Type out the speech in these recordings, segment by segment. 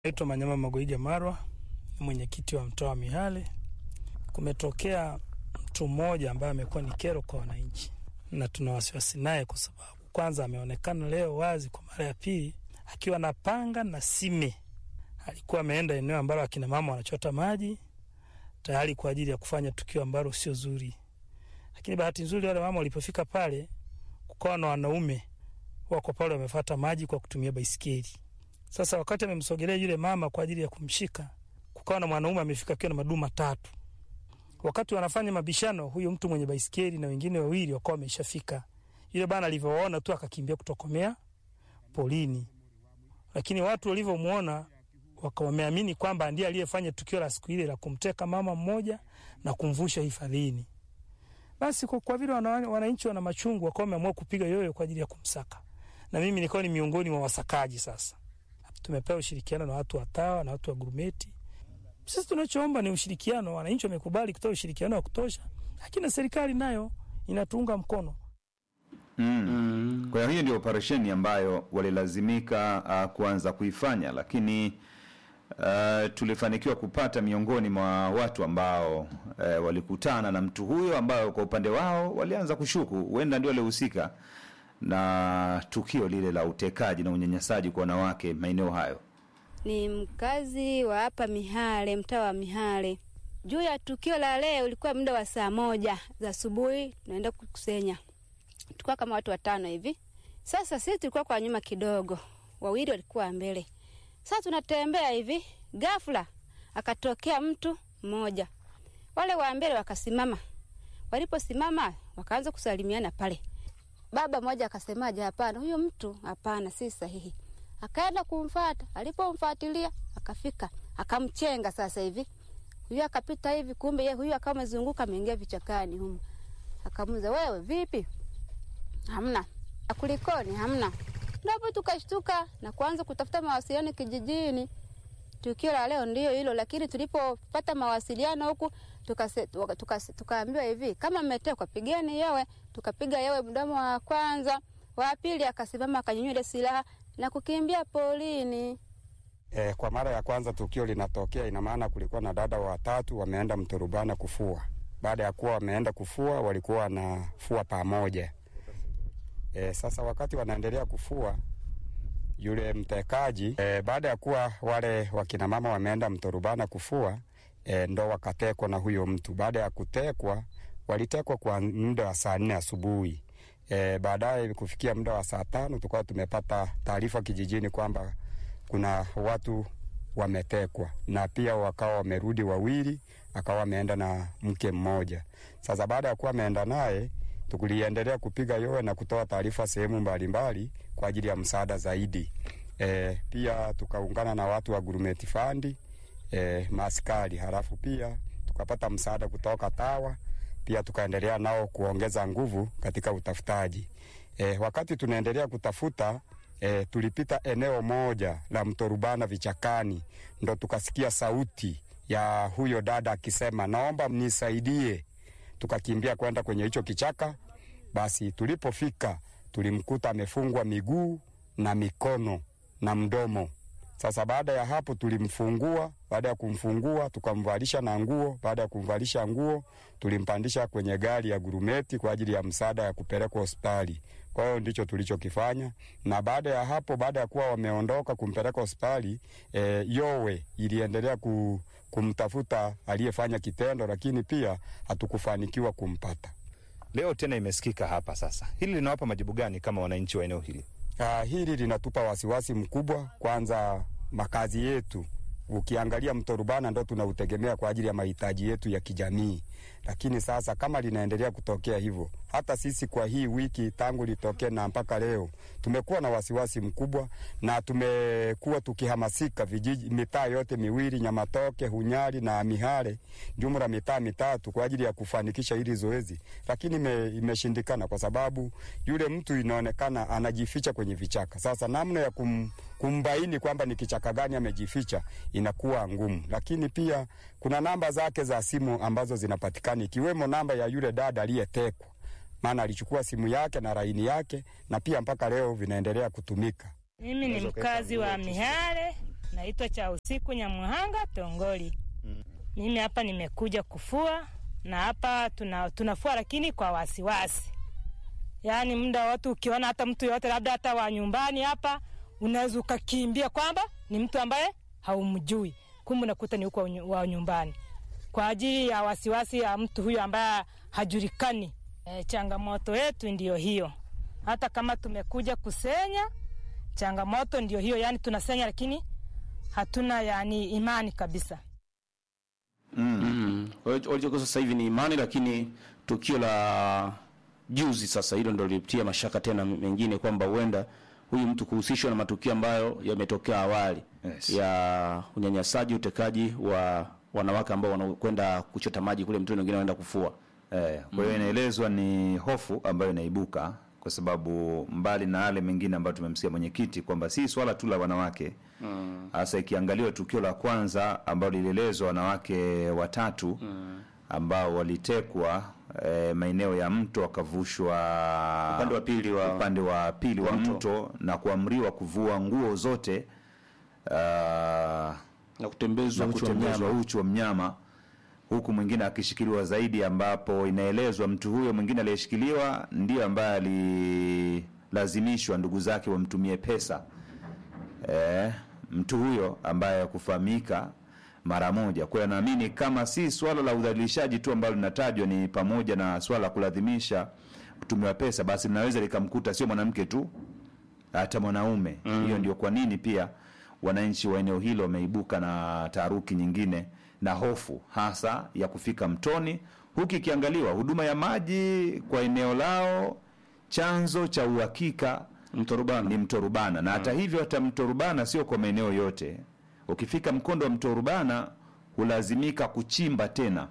Naitwa Manyama Magoiga Marwa, mwenyekiti wa mtaa wa Mihale. Kumetokea mtu mmoja ambaye amekuwa ni kero kwa wananchi, na tuna wasiwasi naye kwa sababu kwanza ameonekana leo wazi kwa mara ya pili akiwa na panga na sime. Alikuwa ameenda eneo ambalo akina mama wanachota maji tayari kwa ajili ya kufanya tukio ambalo sio zuri, lakini bahati nzuri wale mama walipofika pale, kukawa na wanaume wako pale wamefata maji kwa kutumia baisikeli. Sasa wakati amemsogelea yule mama kwa ajili ya kumshika, kukawa na mwanaume amefika akiwa na madumu matatu. Wakati wanafanya mabishano, huyo mtu mwenye baisikeli na wengine wawili wakawa wameshafika. Yule bana alivyowaona tu akakimbia kutokomea polini, lakini watu walivyomwona wakawa wameamini kwamba ndiye aliyefanya tukio la siku ile la kumteka mama mmoja na kumvusha hifadhini. Basi kwa, kwa vile wana- wananchi wana machungu, wakawa wameamua kupiga yoyo kwa ajili ya kumsaka, na mimi nilikuwa ni miongoni mwa wasakaji. Sasa tumepewa ushirikiano na watu wa TAWA na watu wa gurumeti. Sisi tunachoomba ni ushirikiano. Wananchi wamekubali kutoa ushirikiano wa kutosha, lakini na serikali nayo inatuunga mkono. Mm. Kwa hiyo hiyo ndio operesheni ambayo walilazimika uh, kuanza kuifanya, lakini uh, tulifanikiwa kupata miongoni mwa watu ambao uh, walikutana na mtu huyo ambao kwa upande wao walianza kushuku huenda ndio walihusika na tukio lile la utekaji na unyanyasaji kwa wanawake maeneo hayo. Ni mkazi wa hapa Mihale, mtaa wa Mihale. Juu ya tukio la leo, ulikuwa muda wa saa moja za asubuhi, tunaenda kukusenya. Tulikuwa kama watu watano hivi. Sasa sisi tulikuwa kwa nyuma kidogo, wawili walikuwa mbele. Sasa tunatembea hivi, ghafla akatokea mtu mmoja, wale wa mbele wakasimama. Waliposimama wakaanza kusalimiana pale. Baba mmoja akasemaje, hapana, huyo mtu hapana, si sahihi. Akaenda kumfata, alipomfuatilia akafika, akamchenga. Sasa hivi huyu akapita hivi, kumbe yeye huyu akawa amezunguka, ameingia vichakani humo. Akamuuliza, wewe vipi? Hamna. Kulikoni? Hamna. Ndipo tukashtuka na kuanza kutafuta mawasiliano kijijini. Tukio la leo ndio hilo, lakini tulipopata mawasiliano huku tukase- tuka- tuka- tukaambiwa hivi, kama mmetekwa pigeni yewe. Tukapiga yewe mdomo wa kwanza, wa pili akasimama akanyanyua ile silaha na kukimbia polini. E, kwa mara ya kwanza tukio linatokea, ina maana kulikuwa na dada watatu wameenda Mturubana kufua. Baada ya kuwa wameenda kufua, walikuwa wanafua pamoja. E, sasa wakati wanaendelea kufua yule mtekaji e, baada ya kuwa wale wakinamama wameenda Mturubana kufua e, ndo wakatekwa na huyo mtu. Baada ya kutekwa, walitekwa kwa muda wa saa nne asubuhi. E, baadaye kufikia muda wa saa tano tukawa tumepata taarifa kijijini kwamba kuna watu wametekwa na pia wakawa wamerudi wawili, akawa wameenda na mke mmoja. Sasa baada ya kuwa ameenda naye, tukuliendelea kupiga yowe na kutoa taarifa sehemu mbalimbali kwa ajili ya msaada zaidi. E, pia tukaungana na watu wa Gurumeti Fandi e, maaskari, halafu pia tukapata msaada kutoka TAWA pia tukaendelea nao kuongeza nguvu katika utafutaji. E, wakati tunaendelea kutafuta e, tulipita eneo moja la mto Rubana vichakani, ndo tukasikia sauti ya huyo dada akisema naomba mnisaidie. Tukakimbia kwenda kwenye hicho kichaka. Basi tulipofika tulimkuta amefungwa miguu na mikono na mdomo. Sasa baada ya hapo tulimfungua. Baada ya kumfungua tukamvalisha na nguo. Baada ya kumvalisha nguo, tulimpandisha kwenye gari ya gurumeti kwa ajili ya msaada ya kupelekwa hospitali. Kwa hiyo ndicho tulichokifanya, na baada ya hapo, baada ya kuwa wameondoka kumpeleka hospitali e, yowe iliendelea ku, kumtafuta aliyefanya kitendo, lakini pia hatukufanikiwa kumpata. Leo tena imesikika hapa sasa. Hili linawapa majibu gani kama wananchi wa eneo hili? Uh, hili linatupa wasiwasi mkubwa. Kwanza makazi yetu, ukiangalia mto Rubana ndo tunautegemea kwa ajili ya mahitaji yetu ya kijamii, lakini sasa kama linaendelea kutokea hivyo, hata sisi kwa hii wiki tangu litokee na mpaka leo tumekuwa na wasiwasi mkubwa, na tumekuwa tukihamasika vijiji, mitaa yote miwili Nyamatoke, Hunyari na Mihale, jumla mitaa mitatu kwa ajili ya kufanikisha hili zoezi, lakini ime, imeshindikana kwa sababu yule mtu inaonekana anajificha kwenye vichaka. Sasa namna ya kum, kumbaini kwamba ni kichaka gani amejificha inakuwa ngumu, lakini pia kuna namba zake za simu ambazo zinapatikana ikiwemo namba ya yule dada aliyetekwa, maana alichukua simu yake na laini yake, na pia mpaka leo vinaendelea kutumika. Mimi ni mkazi wa Mihale Naitwa cha usiku Nyamuhanga Tongoli. Mimi hapa nimekuja kufua na hapa tuna, tunafua lakini kwa wasiwasi, yaani muda wote ukiona hata mtu yoyote labda hata wa nyumbani hapa unaweza ukakimbia kwamba ni mtu ambaye haumjui, kumbe unakuta ni huko wa nyumbani, kwa ajili ya wasiwasi ya mtu huyo ambaye hajulikani. E, changamoto yetu ndiyo hiyo. Hata kama tumekuja kusenya, changamoto ndiyo hiyo, yani tunasenya lakini hatuna yani imani kabisa. Mm. Walichokuwa sasa hivi ni imani, lakini tukio la juzi sasa, hilo ndo lilitia mashaka tena mengine kwamba huenda huyu mtu kuhusishwa na matukio ambayo yametokea awali Yes. ya unyanyasaji, utekaji wa wanawake ambao wanakwenda kuchota maji kule mtoni, wengine wanaenda kufua. Eh, kwa hiyo inaelezwa ni hofu ambayo inaibuka kwa sababu mbali na yale mengine ambayo tumemsikia mwenyekiti kwamba si swala tu la wanawake hasa ikiangaliwa tukio la kwanza ambalo lilielezwa wanawake watatu ambao walitekwa eh, maeneo ya mto wakavushwa Upande wa pili wa- upande wa pili wa mto. mto na kuamriwa kuvua nguo zote ah, na kutembezwa na uchi wa kutembezwa mnyama. uchi wa mnyama huku mwingine akishikiliwa zaidi, ambapo inaelezwa mtu huyo mwingine aliyeshikiliwa ndiyo ambaye alilazimishwa ndugu zake wamtumie pesa eh, mtu huyo ambaye hakufahamika mara moja. Kwa hiyo naamini kama si swala la udhalilishaji tu ambalo linatajwa, ni pamoja na swala la kulazimisha kutumiwa pesa, basi linaweza likamkuta sio mwanamke tu, hata mwanaume. Hiyo ndio kwa nini pia wananchi wa eneo hilo wameibuka na taharuki nyingine na hofu hasa ya kufika mtoni, huku ikiangaliwa huduma ya maji kwa eneo lao, chanzo cha uhakika Mto Rubana. ni mto Rubana, na hata hivyo, hata mto Rubana sio kwa maeneo yote. Ukifika mkondo wa mto Rubana hulazimika kuchimba tena,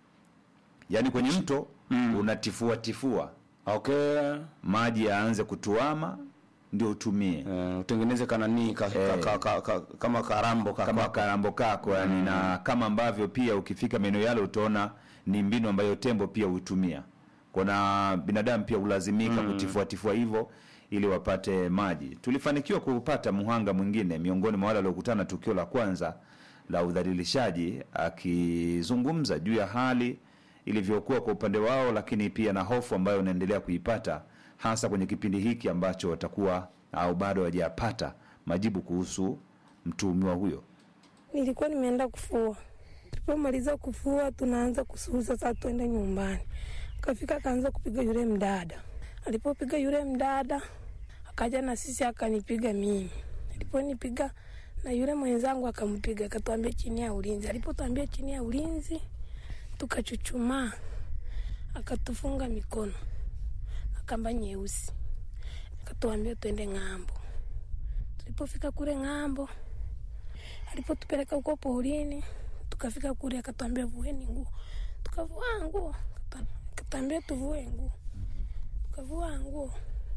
yaani kwenye mto unatifua tifua Okay. maji yaanze kutuama ndio utumie Eh, utengeneze kanani ka, ka, Eh. ka, ka, ka, kama karambo ka, kama ka, karambo kako yani, na kama ambavyo pia ukifika maeneo yale utaona ni mbinu ambayo tembo pia hutumia. Kuna binadamu pia hulazimika kutifua tifua hivyo ili wapate maji. Tulifanikiwa kupata muhanga mwingine miongoni mwa wale waliokutana na tukio la kwanza la udhalilishaji, akizungumza juu ya hali ilivyokuwa kwa upande wao, lakini pia na hofu ambayo unaendelea kuipata hasa kwenye kipindi hiki ambacho watakuwa au bado hawajapata majibu kuhusu mtuhumiwa huyo. Nilikuwa nimeenda kufua. Tulipomaliza kufua, tunaanza kusuuza sasa, tuende nyumbani. Akafika akaanza kupiga yule mdada. Alipopiga yule mdada, akaja na sisi akanipiga mimi. Aliponipiga na yule mwenzangu akampiga, akatuambia chini ya ulinzi. Alipotuambia chini ya ulinzi, tukachuchumaa, akatufunga mikono na kamba nyeusi, akatuambia tuende ng'ambo. Tulipofika kule ng'ambo, alipotupeleka huko porini, tukafika kule, akatwambia vueni nguo, tukavua nguo, Akata- akatwambia tuvue nguo, tukavua nguo,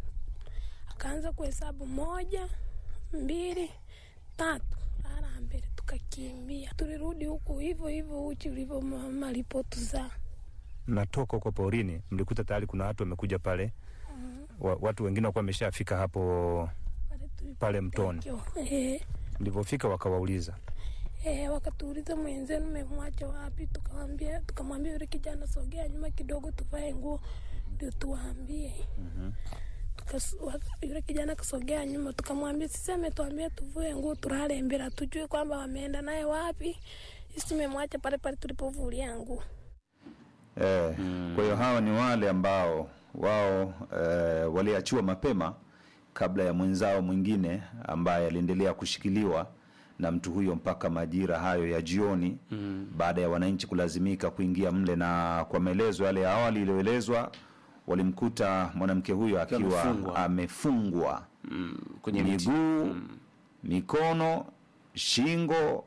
akaanza kuhesabu moja, mbili, tatu, mara mbele, tukakimbia. Tulirudi huku hivyo hivyo uchi ulivyo mama alipotuzaa. Mnatoka huko porini, mlikuta tayari kuna watu wamekuja pale, wa, watu wengine wakuwa wameshafika hapo Pale tulipo- pale mtoni. Eh, Mlivyofika wakawauliza, Eh, wakatuuliza mwenzenu mmemwacha wapi? Tukamwambia tukamwambia yule kijana, sogea nyuma kidogo, tuvae nguo ndio tuwaambie. Tukas- wa- Yule kijana kasogea nyuma, tukamwambia sisi ametuambia tuvue nguo tulale mbele, hatujui kwamba wameenda naye wapi. Sisi tumemwacha pale pale tulipovulia nguo. Eh, Kwa hiyo hawa ni wale ambao wao eh, waliachiwa mapema kabla ya mwenzao mwingine ambaye aliendelea kushikiliwa na mtu huyo mpaka majira hayo ya jioni baada ya wananchi kulazimika kuingia mle, na kwa maelezo yale ya awali iliyoelezwa, walimkuta mwanamke huyo akiwa amefungwa. amefungwa mm, kwenye miti. miguu, mikono, shingo,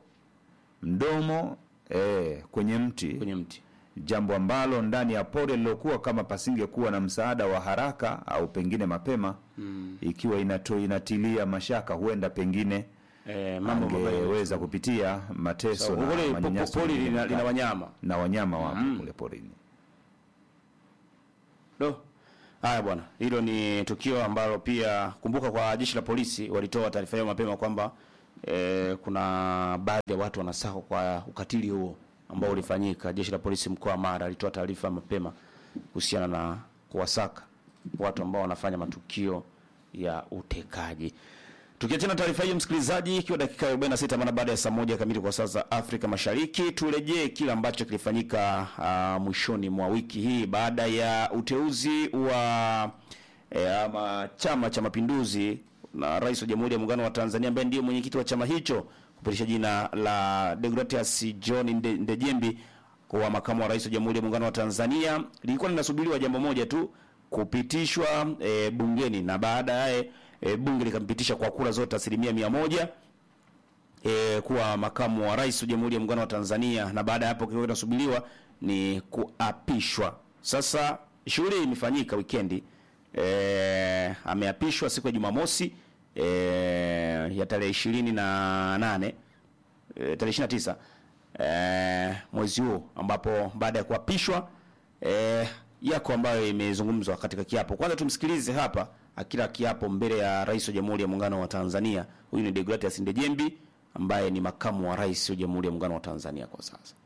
mdomo eh, kwenye mti kwenye mti. jambo ambalo ndani ya pori lilokuwa kama pasingekuwa na msaada wa haraka au pengine mapema ikiwa inato, inatilia mashaka huenda pengine Eh, mambo mabaya. angeweza kupitia mateso So, na kule po- manyanyaso pori mengine lina, makali. lina wanyama. na wanyama wapo kule porini. Do. Haya bwana, hilo ni tukio ambalo pia kumbuka, kwa jeshi la polisi walitoa taarifa hiyo mapema kwamba e, kuna baadhi ya watu wanasako kwa ukatili huo ambao ulifanyika. Jeshi la polisi mkoa wa Mara alitoa taarifa mapema kuhusiana na kuwasaka watu ambao wanafanya matukio ya utekaji. Tukiachana taarifa hiyo, msikilizaji, ikiwa dakika 46 mara baada ya saa moja kamili kwa saa za Afrika Mashariki, turejee kile ambacho kilifanyika uh, mwishoni mwa wiki hii baada ya uteuzi wa eh, ama Chama cha Mapinduzi na Rais wa Jamhuri ya Muungano wa Tanzania ambaye ndiye mwenyekiti wa chama hicho kupitisha jina la Deogratias John Nde, Ndejembi kuwa makamu wa rais wa Jamhuri ya Muungano wa Tanzania. Lilikuwa linasubiriwa jambo moja tu kupitishwa e, bungeni na baadaye e, bunge likampitisha kwa kura zote asilimia mia moja e, kuwa makamu wa rais wa Jamhuri ya Muungano wa Tanzania, na baada ya hapo kilikuwa kinasubiriwa ni kuapishwa. Sasa shughuli imefanyika wikendi e, ameapishwa siku ya Jumamosi e, ya tarehe ishirini na nane e, tarehe ishirini na tisa e, mwezi huu ambapo baada ya kuapishwa e, yako ambayo imezungumzwa katika kiapo. Kwanza tumsikilize hapa akila kiapo mbele ya rais wa Jamhuri ya Muungano wa Tanzania. Huyu ni Deogratias Ndejembi ambaye ni makamu wa rais wa Jamhuri ya Muungano wa Tanzania kwa sasa.